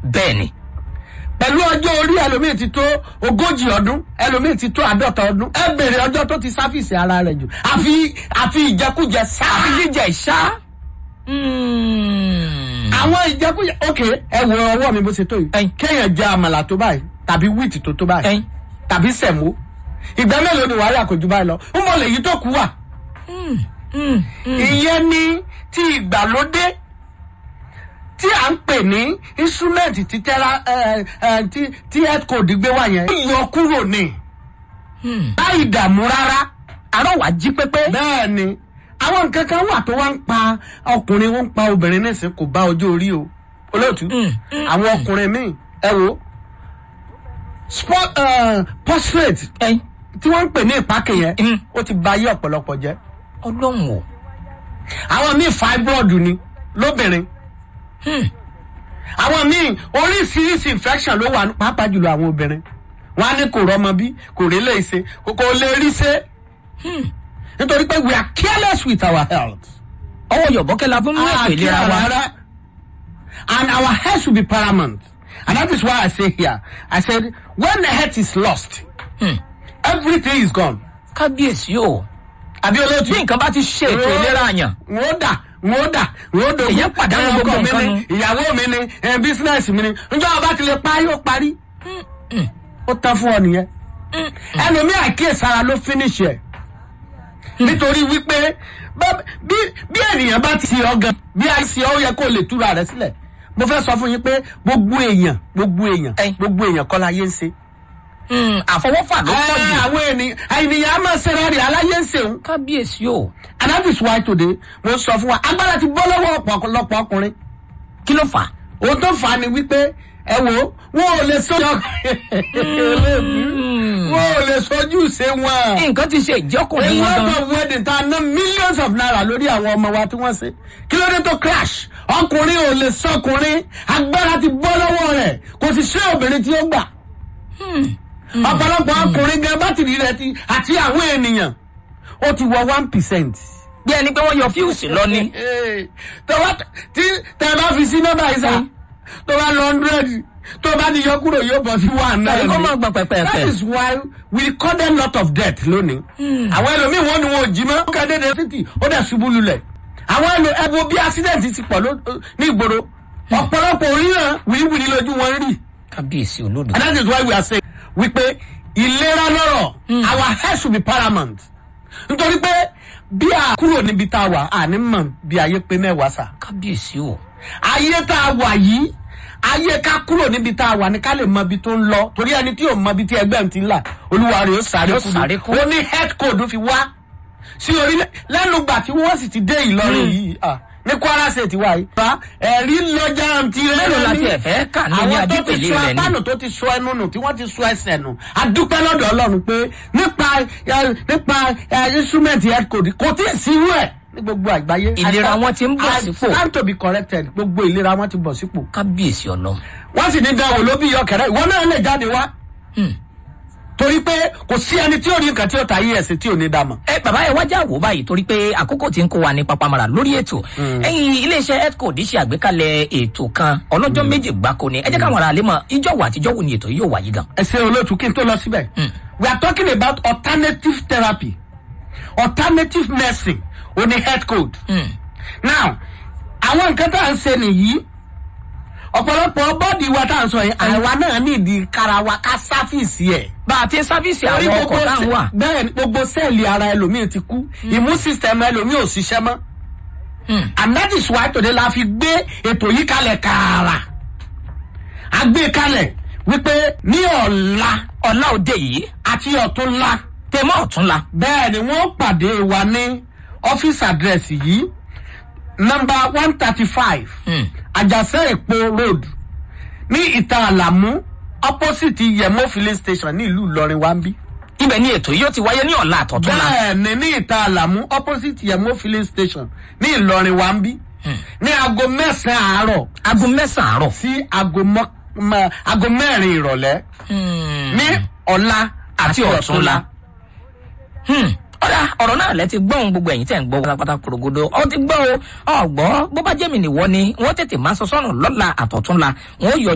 bẹ́ẹ̀ ni pẹ̀lú ọjọ́ orí ẹlòmíì ti tó ogójì ọdún ẹlòmíì ti tó àádọ́ta ọdún ẹ bèrè ọjọ́ tó ti sáfìsì ara rẹ̀ jù àfi àfi ìjẹkújẹ sáà. àfi jíjẹ ìṣá. àwọn ìjẹkújẹ ok ẹ wo ọwọ́ mi bó ṣe tó yìí Ẹyin. kéèyàn jẹ àmàlà tó báyìí tàbí wíìtì tó tó báyìí Ẹyin. tàbí sẹ̀mó ìgbà mélòó ni wàhálà kò ju báyìí lọ ń bọ̀ lèyí tó kú wà. ìyẹn ni ti ìgbàlódé tí à ń pè ní instrument ti tẹ́ra ẹ, ẹ, tí tí health code gbé wá yẹn. ó yọ kúrò ní láì dààmú rárá àárọ̀ wá jí pépé. bẹ́ẹ̀ ni àwọn nǹkan kan wà tó wá ń pa ọkùnrin wọn ń pa obìnrin nísìn kò bá ọjọ́ orí o olóòtú àwọn ọkùnrin míì ẹ wo sport uh, prostate ẹyin tí wọ́n ń pè ní ìpákè yẹn Mm. ó ti ba ayé ọ̀pọ̀lọpọ̀ jẹ́ ọlọ́run o. àwọn míì fibroid ni lóbìnrin àwọn míì oríṣiríṣi infection ló wà pàápàá jùlọ àwọn obìnrin wọn á ní kò rọmọ bí kò rí lè ṣe kò kò lè rí ṣe nítorí pé we are careless with our health. ọwọ́ yọ̀bọ́kẹ́ la fún mú ètò ìlera wa. And our health should be paramount. And that is why I say here, I said, when the health is lost, everything is gone. kábíyèsí o. Àbí olóòtú. bí nǹkan bá ti ṣe ètò ìlera àyàn. Wọ́n dà, wọ́n dà, wọ́n dògún. Èyàn pàdánù Ẹ, gbogbo ọkọ mi nǹkan ni, nu. Ìyàwó mi ni, ẹ, bísínẹ́sì mi ni. Njọ́ ọba ti lè parí, ó parí. Ó tán fún ọ nìyẹn. Ẹlòmí àkíyèsára ló finish ẹ̀. Nítorí wípé bá- bí bí ènìyàn bá ti ọ gan, bí a ṣe ọ yẹ kó lè túra rẹ̀ sílẹ̀. Mo fẹ́ sọ fún yín pé gbogbo èèyàn, gbogbo èèyàn, Ẹyin. gbogbo èèyàn kọ́ la yé ń ṣe. Mm, àfọwọ́fà ló pọ̀ Ẹ, jù. Àwọn ènìyàn, ènìyàn á máa ṣe rẹ̀ rí aláyé ń ṣeun. kábíyèsí o. and that is why today mo sọ fún wa agbára ti bọ́ lọ́wọ́ ọ̀pọ̀lọpọ̀ ọkùnrin kí ló fà á. ohun tó fà á ni wípé ẹ wo wọn ò lè sojú wọn ò lè sojú ṣe wọn. nǹkan ti ṣe a ìjọkùnrin wọn lot gan. of wedding tá a ná millions of naira lórí àwọn ọmọ wa tí wọ́n ṣe kí ló dé tó crash ọkùnrin ò lè sọkùnrin agbára ti bọ́ lọ́wọ́ rẹ̀ kò sì ṣe obìnrin tí ó gbà. ọ̀pọ̀lọpọ̀ ọkùnrin gan bátìrì rẹ̀ ti àti àwọn ènìyàn ó ti wọ one percent bí ẹni pé wọ́n yọ fíùsì lọ ni. tó bá tí tẹ bá fi sí nọ́mbà yìí sá tó bá lọ hundred tó bá ti yọ kúrò yóò bọ̀ sí one náà Tàbí kó máa gbọ̀n pẹ̀pẹ̀pẹ̀. that is why we record a lot of death lónìí. àwọn ẹlòmíì wọn ni wọn ò jí mọ́. ó kà dédé títì ó dẹ̀ ṣubú lulẹ̀. àwọn ẹlò ẹbọ bí accident ti pọ̀ ló- ní ìgboro ọ̀pọ̀lọpọ̀ oríran wìrìwìrì lójú wọn rí. kábíyèsí olódò. and that is why we are saying wípé ìlera lọ́rọ̀ our health should be paramount. nítorí pé bí a kúrò níbi tá a wà àní mọ̀ bí ayé pé mẹ́wàá sà kábíyèsí o. ayé tá a wà yìí ayé ká kúrò níbi tá a wà ní ká lè mọ ibi tó ń lọ torí ẹni tí ò mọ ibi tí ẹgbẹ́ ń ti ń là olúwa rẹ̀ ó sáré Yóò kú sáré kú. ó ní head code fi wá sí orílẹ̀ lẹ́nu gbà tí wọ́n sì ti dé ìlọrin yìí ah, ní kwara state wa yìí. Bá ẹ̀rí lọ́jà ti rẹ̀ Mélòó la tiẹ̀ fẹ́ kà ní ní àwọn tó ti adípèlé sọ rẹ̀ ni? apánù tó ti sọ ẹnu nù tí wọ́n ti sọ ẹsẹ̀ nù adúpẹ́ lọ́dọ̀ ọlọ́run pé nípa ẹ, nípa ẹ, instrument head code kò tí ì sí irú ẹ̀ ní gbogbo àgbáyé. Ìlera I- wọn ti ń bọ̀ I sípò. stand to be corrected gbogbo ìlera wọn ti bọ̀ sípò kábíyèsí ọlọ́run. wọ́n sì ní dánwò ló bí yọkẹ̀rẹ́ ìwọ náà lè jáde wá. torí pé kò sí ẹni tí ò ní nǹkan tí ó ta yí ẹ̀sìn tí ò ní dámọ̀. ẹ bàbá ẹ wájà wò báyìí torí pé àkókò tí ń kó wa ní papamara lórí ètò ẹyin iléeṣẹ healthcode ṣe àgbékalẹ ètò kan ọlọjọ méje gbáko ni ẹ jẹ káwọn ará lè mọ ìjọ wà àtijọ́ wo ni ètò yìí yóò wáyé gan. ẹ ṣe olóòtú kí n tó lọ síbẹ̀. we are talking about alternative therapy alternative medicine o ní health code. now àwọn nǹkan tá à ń ṣe nìyí ọ̀pọ̀lọpọ̀ bọ́ọ̀dì wa tá à ń sọ yẹn àwa náà ní ìdí kára wa ká sáfìsì ẹ̀. bá a ti ń sáfíìsì Torí àwọn gbogbo ọkọ̀ tá à ń sẹ- wà. bẹ́ẹ̀ ni gbogbo sẹ́ẹ̀lì ara ẹlòmíì ti kú immune system ẹlòmíì ò ṣiṣẹ́ mọ́. and that is why today la fi gbé ètò yìí kalẹ̀ kààrà. a gbé kalẹ̀ wípé ní ọ̀la ọ̀la òde yìí àti ọ̀túnla tèmọ́ ọ̀túnla bẹ́ẹ̀ ni wọ́n pàdé wa ní ọ́fíìsì àdírẹ́sì yìí nọmba one thirty five àjàsẹ́ èpo road ní ìta àlàmú opposite yẹmọ filling station ní ìlú ìlọrin wa ń bí. ibẹ̀ ni ètò yìí ó ti wáyé ní ọ̀la àtọ̀túnla. bẹ́ẹ̀ ni ní ìta àlàmú opposite yẹmọ filling station ní ìlọrin wa ń bí. ní aago mẹ́sàn-án àárọ̀ aago mẹ́sàn-án àárọ̀. sí aago mọ́- mọ́- aago mẹ́rin ìrọ̀lẹ́ ní ọ̀la àti ọ̀túnla. Hmm, ọ̀dà ọ̀rọ̀ náà lẹ ti gbọ́n gbogbo ẹ̀yìn tẹ̀ ń gbọ́ pátápátá korogodo ọ ti gbọ́ o ọ̀gbọ́ bó bá jẹ́mi nìwọ ni wọ́n tètè máa sọ sọ́run lọ́la àtọ̀túnla wọ́n yọ